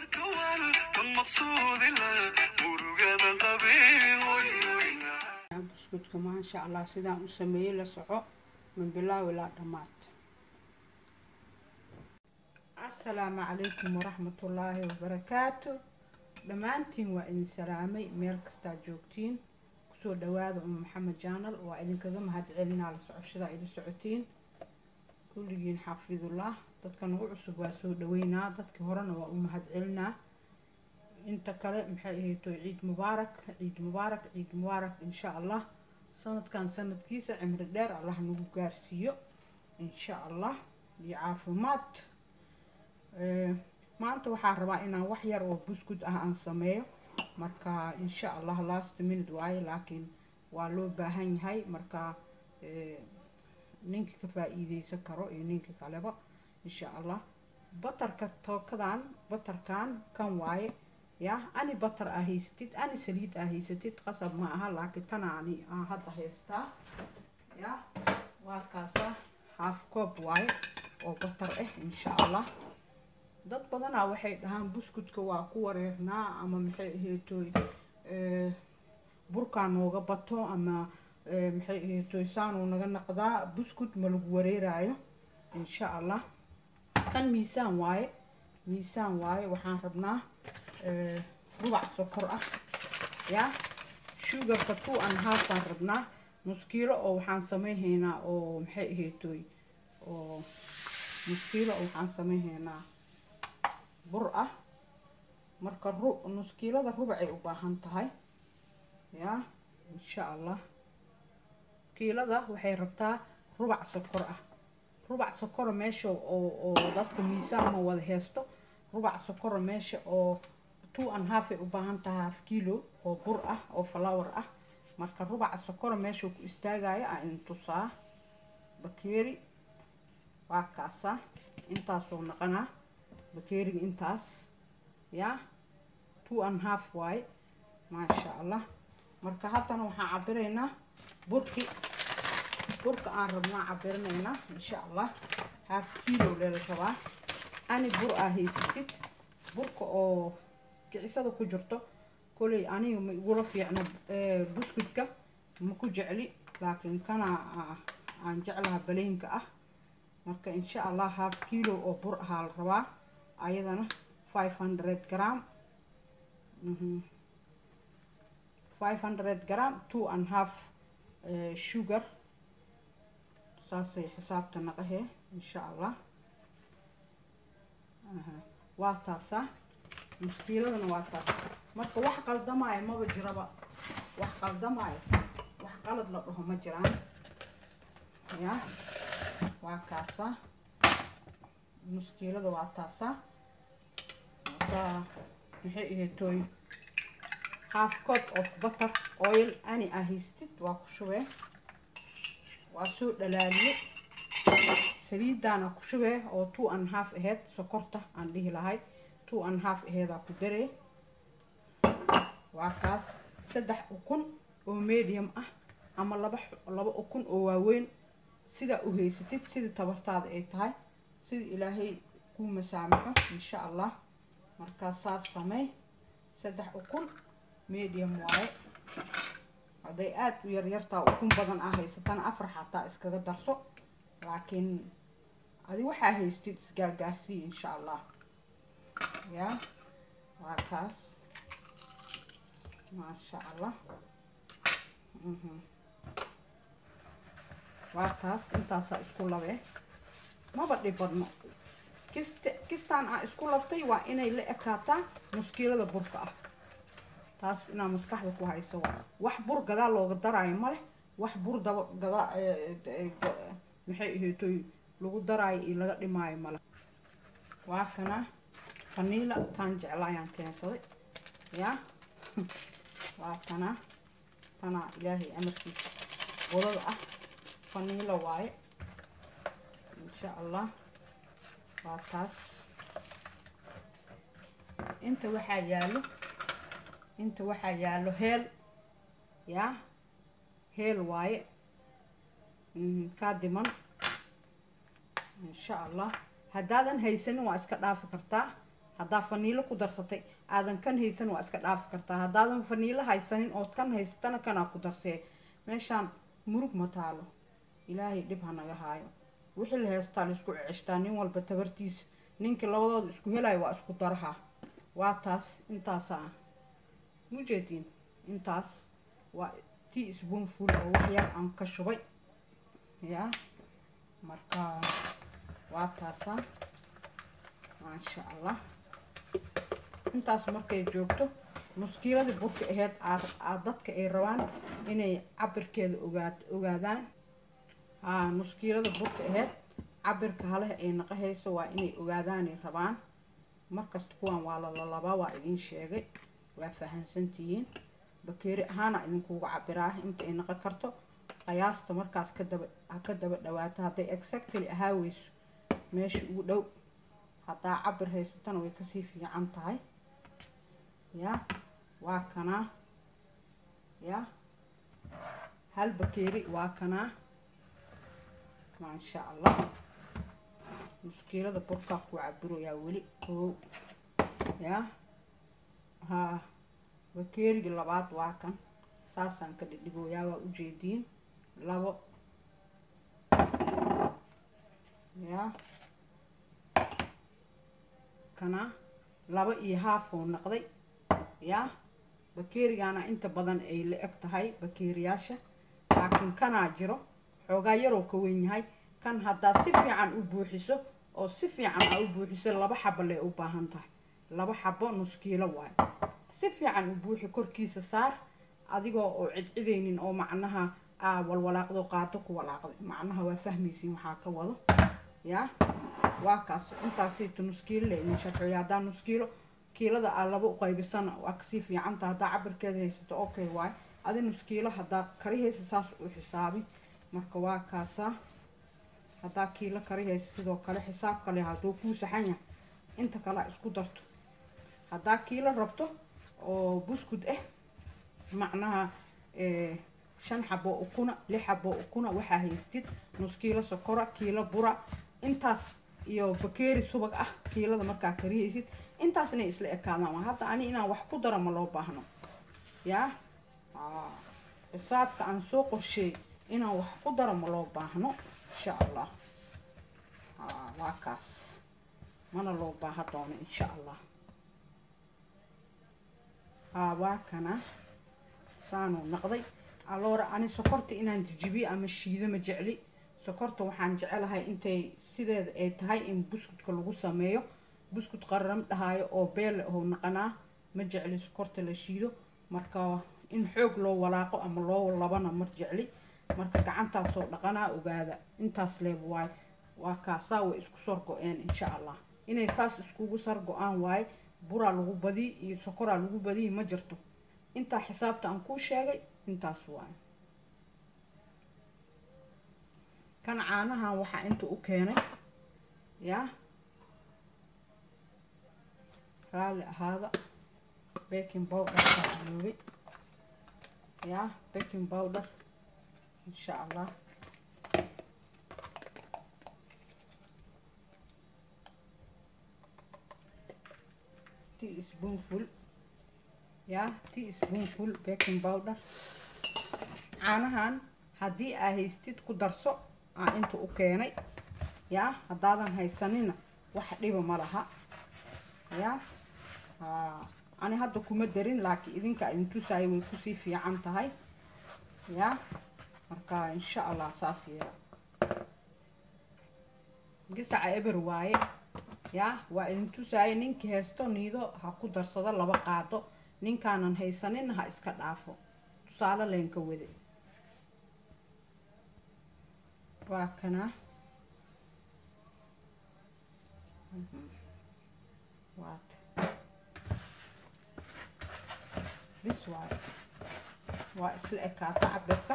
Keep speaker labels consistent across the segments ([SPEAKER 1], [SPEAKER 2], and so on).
[SPEAKER 1] buskudka maasha allah sidaan u sameeyey la soco min bilaaw ilaa dhammaad assalaamu calaykum waraxmatullaahi wabarakaatu dhammaantiin waa idin salaamay meel kastaa joogtiin kusoo dhawaada uma maxamed jaanal waa idinkaga mahad celinaa la socoshadaa idin socotiin kulligiin xaafidullah dadka nagu cusub waa soo dhaweynaa dadkii horena waa u mahad celinaa inta kale maxay ahayto ciid mubaarak ciid mubaarak ciid mubaarak insha allah sanadkan sanadkiisa cimri dheer allah nagu gaarsiiyo insha allah iyo caafimaad maanta waxaa rabaa inaan wax yar oo buskud ah aan sameeyo marka insha allah last minute waaye laakiin waa loo baahan yahay marka ninka ka faa-iideysan karo iyo ninka kaleba insha allah batarka tookadan batarkan kan waaye ya ani batar aa haysatid ani saliid aa haysatid qasab ma aha laakiin tana ani aan hadda haystaa ya waa kaasa haaf koob waaye oo batar ah insha allah dad badanaa waxay dhahaan buskudka waa ku wareernaa ama maxay ahaytoy burkaa nooga bato ama maxay ahaytoy saanuu naga naqdaa buskud ma lagu wareeraayo insha allah kan miisaan waaye miisaan waaye waxaan rabnaa rubac sokor ah ya sugarka two and half baan rabnaa muskiilo oo waxaan sameyhaynaa oo maxay ahaytoy oo muskiilo oo waxaan sameyhaynaa bur ah marka ru nuskiilada rubacay u baahan tahay ya insha allah kiilada waxay rabtaa rubac sokor ah rubac sokora meesha oo oo dadka miisaan ma wada heesto rubac sokora meesha oo two and half ay u baahan tahay half kilo oo bur ah oo flower ah marka rubaca sokora meesha ku istaagaya aan idin tusaa bakeeri waa kaasa intaasoo naqanaa bakeeriga intaas ya two and half waaye maasha allah marka haddana waxaan cabiraynaa burki burka aan rabnaa cabirinaynaa insha allah half kilo leela rabaa ani bur aa haysatid burka oo kicisada ku jirto koley aniga ma igula fiicno buskudka ma ku jecli laakiin kana aan jeclaha baleynka ah marka insha allah half kilo oo bur ahaa la rabaa ayadana five hundred gram five hundred gram two and half sugar saasay xisaabta naqahee insha allah waa taasa muskiiladana waa taas marka wax qaldamaayo maba jiraba wax qaldamaayo wax qalad la dhaho ma jiraan ya waa kaasa muskiilada waa taasa marka maxay ahaytoy half cup of butter oil ani aa haystid waa ku shubee waa soo dhalaaliye saliidaana ku shubee oo two and half aheyd sokorta aan dhihi lahay two and half aheedaa ku daree waa kaas saddex ukun oo medium ah ama laba laba ukun oo waaweyn sidaa u haysatid sidii tabartaada ay tahay sida ilaahay kuu masaamaxo insha allah markaa saas samey saddex ukun medium waaye hadday aada u yaryartaa ukun badan aa haysatana afar xataa iskaga darso laakiin adi waxaa haystid isgaargaarsii insha allah ya waa kaas maasha allah waa taas intaasaa isku labee maba dhibadno kist kistaan aa isku labtay waa inay la ekaataa muskiilada burka ah taas inaa maskaxda ku hayso waa wax bur gadaa looga daraayo maleh wax bur daba gadaa maxay ahaytoy lagu daraayo iyo laga dhimaayo male waa kana faniila taan jecla ayaan keensaday ya waa kana tanaa ilaahay amarkiisa wadada ah faniila waaye insha allah waa taas inta waxaa yaalo inta waxaa yaalo heel ya heel waaye kaa diman insha allah haddaadan haysanin waa iska dhaafi kartaa haddaa faniilo ku darsatay aadan kan haysan waa iska dhaafi kartaa haddaadan faniilo haysanin ood kan haysatana kanaa ku darsee meeshaan murug ma taalo ilaahay dhib ha naga haayo wixii la heystaa la isku ceshtaa nin walba tabartiisa ninkii labadooda isku helayo waa isku daraha waa taas intaasa ah mujeediin intaas waa tii spoonful oo wax yar aan ka shubay yaa marka waa taasa maasha allah intaas markay joogto muskiiladii burka aheyd aad dadka ay rabaan inay cabirkeeda ogaa ogaadaan haa muskiilada burka aheyd cabirka haleha ay naqahayso waa inay ogaadaanay rabaan markasta kuwan waa lalalabaa waa idin sheegay waa fahansantihiin bakeeri ahaana idinkuuga cabiraa inta ay naqon karto qiyaasta markaas kadaba ha ka daba dhawaato hadday exactly ahaa weyso meesha ugu dhow haddaa cabir haysatana way kasii fiican tahay ya waa kanaa ya hal bakeeri waa kanaa maasha allah muskiilada burkaa ku cabirayaa weli koow ya haa bakeerigii labaad waa kan saasaan ka dhidhigooyaa waa ujeediin labo ya kana laba iyo haafuu naqday ya bakeerigaana inta badan ay la eg tahay bakeeriyaasha laakiin kanaa jiro xoogaa yaroo ka weyn yahay kan haddaad si fiican u buuxiso oo si fiican aa u buuxiso laba xabo lee u baahan tahay laba xabo nuskiilo waayo si fiican u buuxi korkiisa saar adigoo oo cidcidaynin oo macnaha aa walwalaaqdo qaado ku walaaqday macnaha waa fahmaysiin waxaa ka wado yaa waa kaas intaasayto nuskiilo le idin sharxiyo haddaa nuskiilo kiilada aa laba u qaybisana waa kasii fiicanta haddaa cabirkeeda haysato okay waayo adi nuskiilo haddaa kari haysa saas u xisaabi marka waa kaasaa haddaa kiilo kari haysa sidoo kale xisaab kale hadduu kuu saxan yahay inta kale a isku darto haddaa kiilo rabto oo buskud ah macnaha shan xabo ukuna lix xabo ukuna waxaa haystid nus kiilo sokora kiilo bura intaas iyo bakeeri subag ah kiilada markaa karihaysid intaas inay isla ekaadaan waa hadda ani inaan wax ku daro ma loo baahno yaa xisaabka aan soo qorsheey inaan wax ku daro ma loo baahno insha allah waa kaas mana loo baaha doono insha allah waa kana saanuu naqday aloora ani sokorta inaan jijibiyo ama shiido ma jecli sokorta waxaan jecelahay intay sideeda ay tahay in buskudka lagu sameeyo buskud qararam dhahaayo oo beel oo naqanaa ma jecli sokorta la shiido marka in xoog loo walaaqo ama loo labana ma jecli marka gacantaasoo dhaqanaa ogaada intaas leeb waayo waa kaasaa way isku sor go-een insha allah inay saas iskugu sar go-aan waaye buraa lagu badiy iyo sokoraa lagu badiyi ma jirto intaa xisaabta aan kuu sheegay intaas waayo kan caanahan waxaa inta u keenay yaa raalli ahaada baking powder kaayoobay yaa baking powder insha allah tea spoonful yaa tea spoonful baking powder caanahan haddii aa haystid ku darso aa inta u keenay yaa haddaadan haysanina wax dhiba ma laha yaa ani hadda kuma darin laakiin idinka idin tusaayo way kusii fiican tahay yaa marka insha allah saas yeela gisaca eber waaye yaa waa idin tusaayo ninkii haysto niido ha ku darsado laba qaado ninkaanan haysanina ha iska dhaafo tusaale leenka wade waa kana waat bis waayo waa isla ekaata cabirka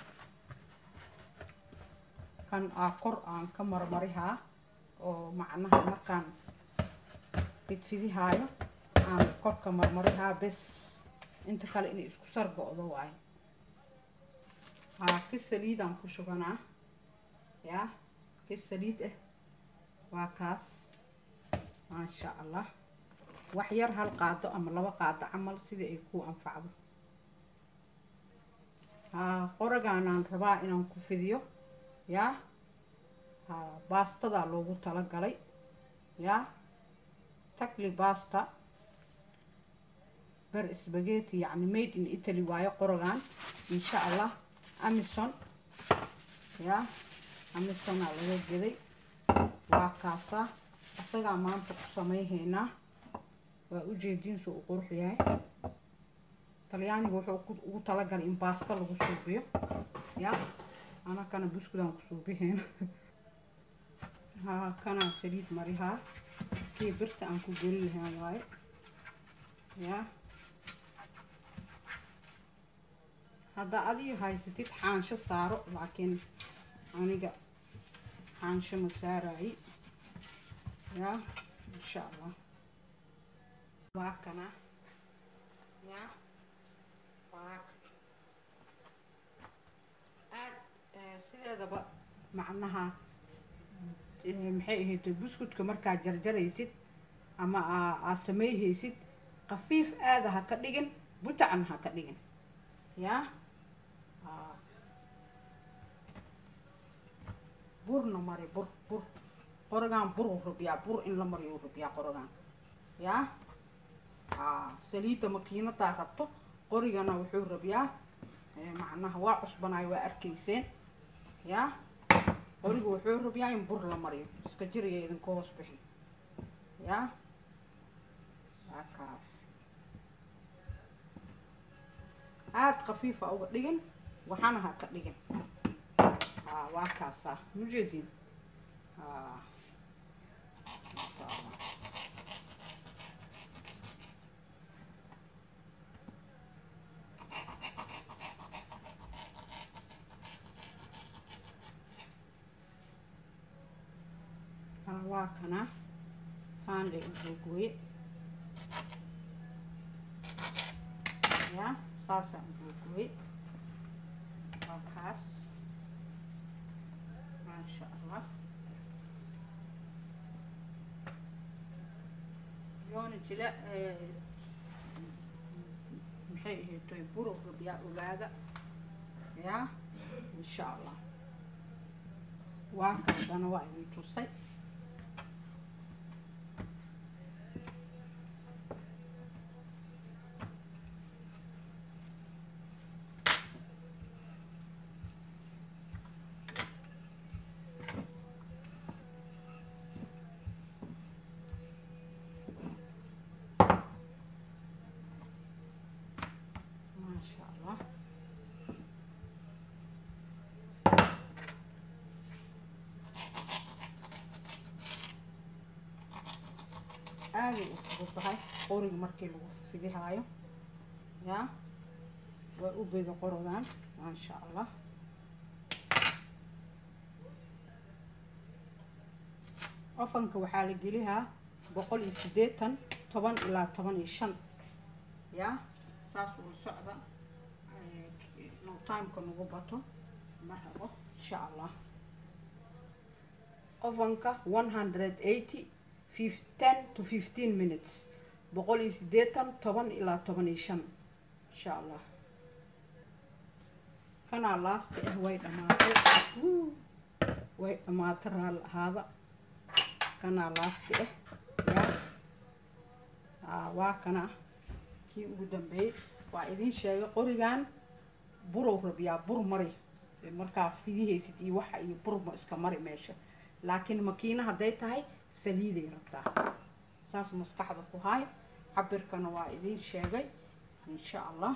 [SPEAKER 1] kan aa kor aan ka marmarihaa oo macnaha markaan fidfidihaayo aan korka marmarihaa bes inta kale inay isku sar go-do waayo haa ki saliidaan ku shubanaa yaa ki saliid ah waa kaas maasha allah wax yar hal qaado ama laba qaado camal sidii ay ku anfacdo haa qoragaanaan rabaa inaan ku fidiyo yaa haa baastadaa loogu talagalay yaa takli basta ber spaghetti yacni made in italy waayo qorogaan insha allah amison yaa amisonaa laga geday waa kaasaa isagaa maanta ku samayhaynaa waa ujeediinsu u qurux yahay talyaaniga wuxuu ugu talagalay in baasta lagu suubiyo ya anakana buskudaan ku suubihayna haa kanaa saliid marihaa kii birta aan ku geli lahaan waaye ya haddaa adiga haysatid xaansho saaro laakiin aniga xaansho ma saaraayi ya insha allah waa kana ya waa aad sideedaba macnaha maxay ahayd buskudka markaad jarjaraysid ama aad sameeyhaysid khafiif aada ha ka dhigin butacan ha ka dhigin yaa burna mari bur bur qorogaan bur u rabiyaa bur in la mariyo u rabiyaa qorogaan yaa haa saliidda makiinadaa rabto qorigana wuxuu rabiyaa macnaha waa cusbanayo waa arkayseen yaa qoriga wuxuu rabiyaa in bur la mariyo iska jiraya idinka hoos bixi yaa waa kaas aada khafiifa uga dhigin waxana ha ka dhigin haa waa kaasaa mujeedin haa waa kana saandhay u googooye ya saasaan u googooye waa kaas maasha allah yoona jila maxay ahaytoy buro rabiyaa ogaada ya insha allah waa kaadana waa idin tusay maasha allah aaday u fudud tahay qoriga markii lagu fidihaayo yaa waa u beda qorogaan maasha allah ofanka waxaa la gelihaa boqol iyo siddeetan toban ilaa toban iyo shan yaa saas uu socda no timeka nagu bato ma rabo insha allah ofanka one hundred eighty ten to fifteen minutes boqol iyo siddeetan toban ilaa toban iyo shan insha allah kanaa laasti ah way dhamaatay way dhamaatay raal ahaada kanaa laasti ah yaa waa kana kii ugu dambeeyey waa idin sheegay qorigan burow rabiyaa bur mari markaa fidihaysid iyo waxa iyo burma iska mari meesha laakiin makiina hadday tahay saliiday rabtaa saas maskaxda ku haay cabirkana waa idin sheegay insha allah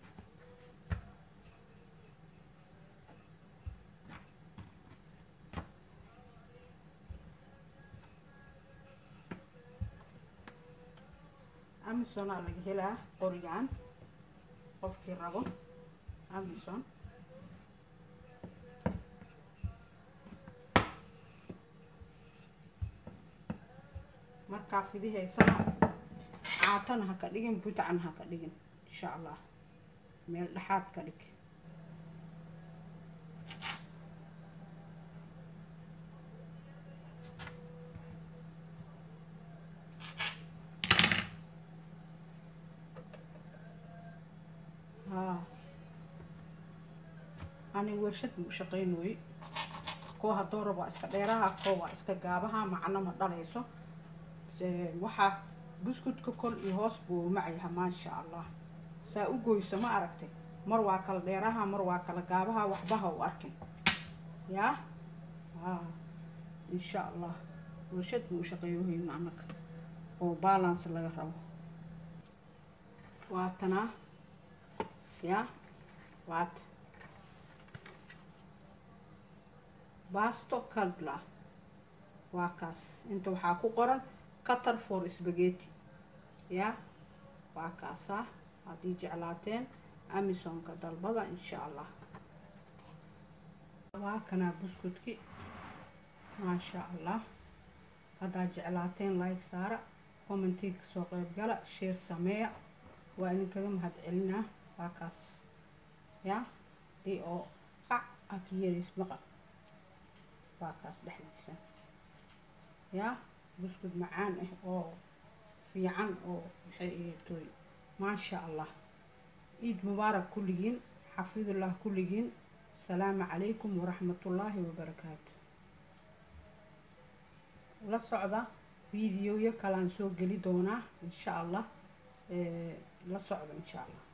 [SPEAKER 1] amisonaa laga helaa qorigan qofkii rabo amison markaa fidihaysana caatana ha ka dhigin butacna ha ka dhigin insha allah meel dhexaad ka dhig haa ani warshad ma u shaqaynooye koo haddoo rab waa iska dheeraha koo waa iska gaabaha macno ma dhalayso waxaa buskudka kol iyo hoos buu macyaha maasha allah saa u goyso ma aragtay mar waa kala dheeraha mar waa kala gaabaha waxbaha u arkin yaa haa insha allah warshad buu u shaqeeyohayna annaga oo balance laga rabo waatanaa yaa waata basto calbla waa kaas inta waxaa ku qoran qatar for spageti yaa waa kaasaa haddii jeclaateen amisonka dalbada insha allah waa kanaa buskudki maasha allah haddaad jeclaateen like saara commentii kasoo qeyb gala sheer sameeya waa idinkaga mahad celinaa waa kaas yaa dii oo qac aa ka yeerays maqal waa kaas dhexdiisa yaa buskud macaan ah oo fiican oo maxay ahaytoy maasha allah ciid mubaarak kulligiin xafidullah kulligiin asalaamu calaykum waraxmatullaahi wabarakaatu la socda videoyo kalaan soo geli doonaa insha allah la socda insha allah